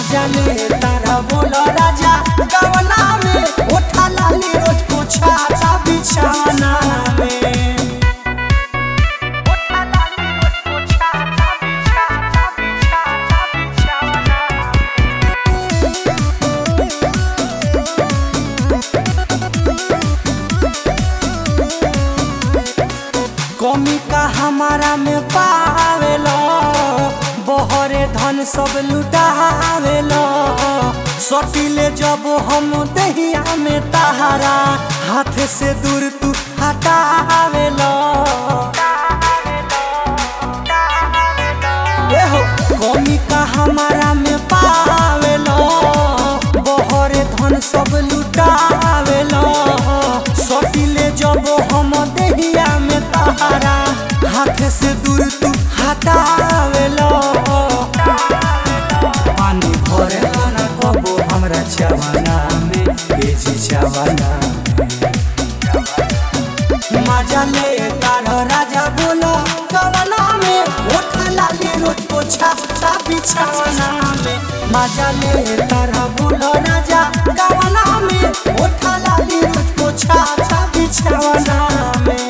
मजा ले तारा बोलो राजा गवना में उठा लाली रोज पोछा ता बिछाना में उठा लाली रोज पोछा ता बिछा ता बिछा ता बिछाना कमी का हमारा में पावेलो बहरे धन सब लुटावेलो सटिले जब हम दहिया में तहारा हाथ से दूर तू हटावेलो एहो कमी का हमारा में पावेलो बहरे धन सब लुटावेलो सटिले जब हम दहिया में तहारा हाथ से दूर तू हटावेलो पानी भरे ना कबो हमरा चवाना में बेची चवाना में मजा ले तारो राजा बोलो गवना में उठा लाली रोज पोछा ता बिछाना में मजा ले तारा बोलो राजा गवना में उठा लाली रोज पोछा ता बिछाना में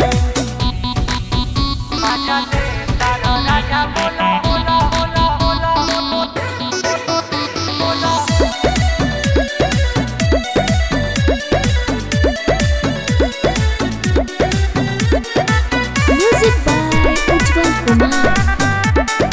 मजा ले तारो राजा बोलो बोलो बोलो बोलो बोलो Music by Ujjwal Kumar.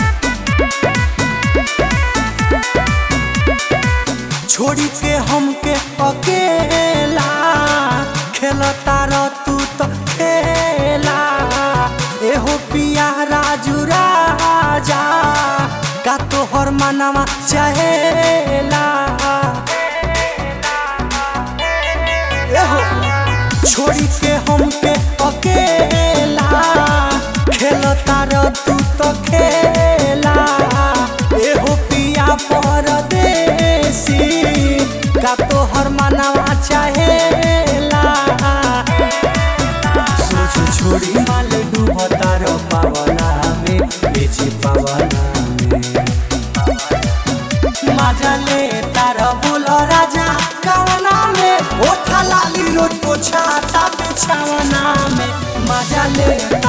छोड़ी के हमके अकेला खेलता रह तू तो खेला एहो पिया राजू राजा का तोहर मनवा चाहेला एहो छोड़ी के हमके अकेला खेलता रह तू तो खेला एहो पिया परदेसी का तोहर मनवा चाहेला सोच छोड़ी माल डूबता रो पावना में बेची पावना में मजा ले तारा बोलो राजा कवना में ओठा लाली रोज पोछा ता बिछावना में मजा ले